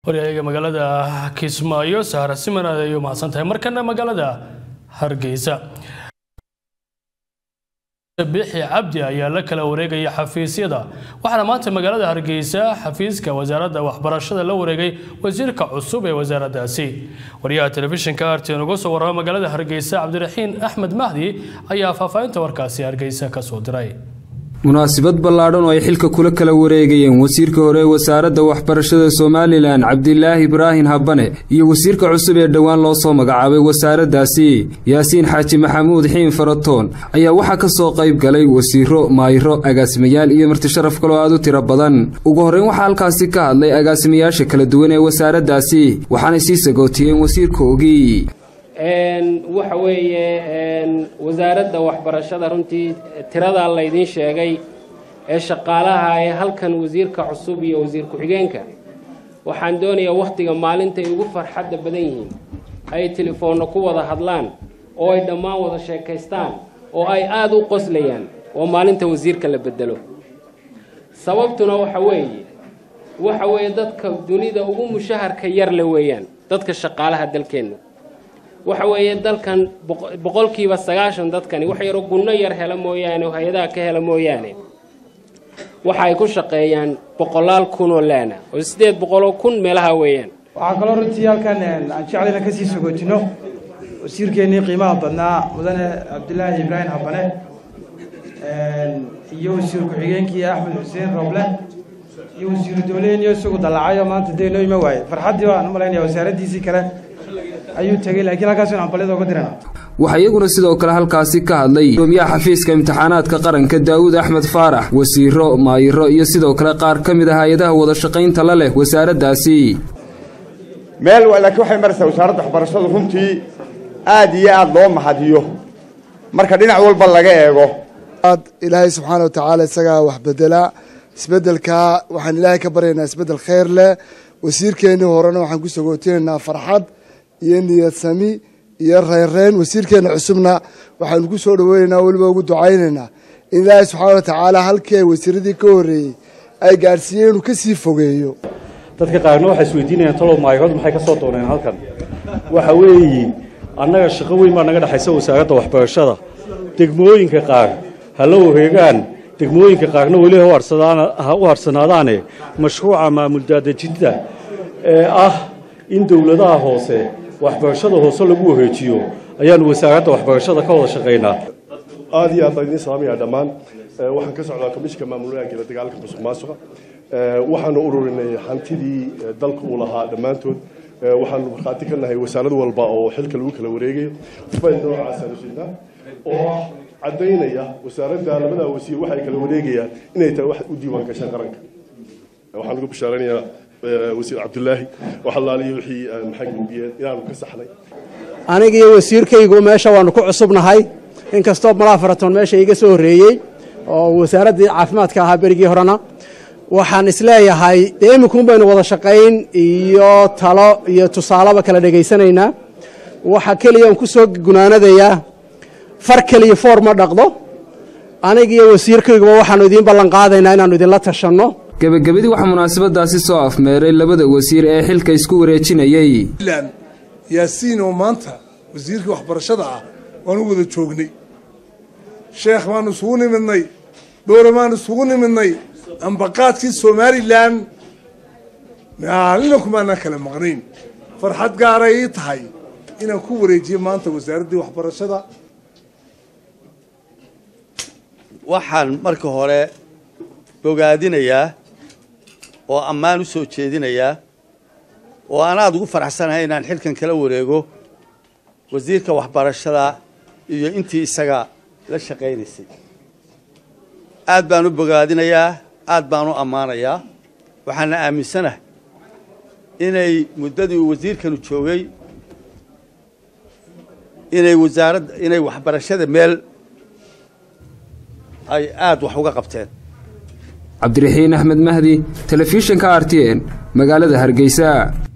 waryaga magaalada kismaayo sahra siman aad ayay u mahadsan tahay markana magaalada hargeysa bixi cabdi ayaa la kala wareegaya xafiisyada waxaana maanta magaalada hargeysa xafiiska wasaaradda waxbarashada la wareegay wasiirka cusub ee wasaaraddaasi wariyaha telefishinka arten uga soo warrama magaalada hargeysa cabdiraxiin axmed mahdi ayaa faahfaahinta warkaasi hargeysa ka soo diray munaasabad ballaadhan oo ay xilka kula kala wareegayeen wasiirka hore ee wasaaradda waxbarashada somalilan cabdilaahi ibraahin habane iyo wasiirka cusub ee dhowaan loo soo magacaabay wasaaraddaasi yaasiin xaaji maxamuud xiin faratoon ayaa waxaa ka soo qayb galay wasiiro maayro agaasimayaal iyo martisharaf kaloo aad u tiro badan ugu horreyn waxaa halkaasi ka hadlay agaasimayaasha kala duwan ee wasaaraddaasi waxaanay sii sagootiyeen wasiirka ogii waxa weeye wasaaradda waxbarashada runtii tiradaa laydiin sheegay ee shaqaalaha ee halkan wasiirka cusub iyo wasiir ku-xigeenka waxaan doonayaa wakhtiga maalinta ay ugu farxadda badan yihiin ay telefoonna ku wada hadlaan oo ay dhammaan wada sheekaystaan oo ay aada u qoslayaan oo maalinta wasiirka la bedelo sababtuna waxa weeye waxa weeye dadka dunida ugu mushaharka yar le weeyaan dadka shaqaalaha dalkeenna waxa weeye dalkan boqolkiiba sagaashan dadkani wax yaroo gunno yar hela mooyaane oo hay-adaha ka hela mooyaane waxa ay ku shaqeeyaan boqolaal kun oo laana oo siddeed boqoloo kun meelaha weeyaan waxaa kaloo runtii halkan aan jeclayna kasii sogootino wasiirkeennii qiimaha badnaa mudane cabdilaahi ibraahim habane iyo wasiir ku-xigeenkii axmed xuseen roble iyo wasiiru dowleheniyo isagu dallacay oo maanta dee noo ima waaye farxaddii baan u malaynaya wasaaraddiisii kale ayuu tegey laakiin halkaas in ambaliyada uga dirana waxaa iyaguna sidoo kale halkaasi ka hadlay gudoomiyaha xafiiska imtixaanaadka qaranka daawud axmed faarax wasiiro maayiro iyo sidoo kale qaar ka mid ah hay-adaha wada shaqaynta la leh wasaaraddaasi meel laakiin waxay maraysaa wasaaradda waxbarashadu runtii aad iyo aad loo mahadiyo marka dhinac walba laga eego aad ilaahay subxaana wa tacaala isagaa wax bedelaa isbeddelkaa waxaan ilaahay ka baryaynaa isbeddel khayr leh wasiirkeennii horena waxaan ku sagootinaynaa farxad iyo niyad sami iyo reyrreyn wasiirkeenna cusubna waxaanu ku soo dhaweynaynaa weliba ugu ducaynaynaa in ilaahay subxaana wa tacaala halkii ay wasiiradii ka horreeyey ay gaadhsiiyeen inuu ka sii fogeeyo dadka qaarna waxay isweydiinayaan talow maayarood maxay ka soo dooneen halkan waxa weeye annaga shaqo weyn baa naga dhexaysa wasaaradda waxbarashada degmooyinka qaar ha la wareegaan degmooyinka qaarna weli ha u harsanaadaane mashruuca maamul daadejinta ee ah in dowladaha hoose waxbarashada hoose lagu wareejiyo ayaanu wasaaradda waxbarashada ka wada shaqaynaa aad iyo aad baan idiin salaamaya dhammaan waxaan ka socdaa komishinka maamul wanaagga la dagaalanka musuq maasuqa waxaanu ururinay hantidii dalka uu lahaa dhammaantood waxaanu markhaati ka nahay wasaarad walba oo xilka lagu kala wareegayo fayl noocaasaan ujeednaa oo ah caddaynaya wasaaradda labada wasiir waxay kala wareegayaan inay tahay wax u diiwaan gashaan qaranka waxaan ugu bishaaranayaa wasiir cabdulaahi waxalaaliyo wixii maxay gudbiyeen inaanu ka saxnay aniga iyo wasiirkaygu meesha waanu ku cusubnahay inkastoo malaa faratoon meesha iga soo horreeyey oo wasaaraddii caafimaadka ahaa berigii horena waxaan isleeyahay dee imikuun baynu wada shaqayn iyo talo iyo tusaaleba kala dhegaysanaynaa waxa keliya aan ku soo gunaanadayaa far keliya foor ma dhaqdo aniga iyo wasiirkayguba waxaanu idiin ballan qaadaynaa inaannu idinla tashanno gebagabadii waxaa munaasabadaasi soo afmeeray labada wasiir ee xilka isku wareejinayey yaasiin oo maanta wasiirkii waxbarashada ah waanu wada joognay sheekh baanu isugu nimidnay dhowre baanu isugu nimidnay ambaqaadkii somalilan maalina kumaanaan kala maqnayn farxad gaaray ii tahay inaan ku wareejiyo maanta wasaaraddii waxbarashada waxaan marka hore bogaadinayaa oo ammaan u soo jeedinayaa oo aan aada ugu faraxsanahay inaan xilkan kala wareego wasiirka waxbarashada iyo intii isaga la shaqaynaysay aad baan u bogaadinayaa aad baan u ammaanayaa waxaana aaminsanahay inay muddadii uu wasiirkanu joogay inay wasaaradda inay waxbarashada meel ay aada wax uga qabteen cabdiraxiin axmed mahdi telefishinka r t n magaalada hargeysa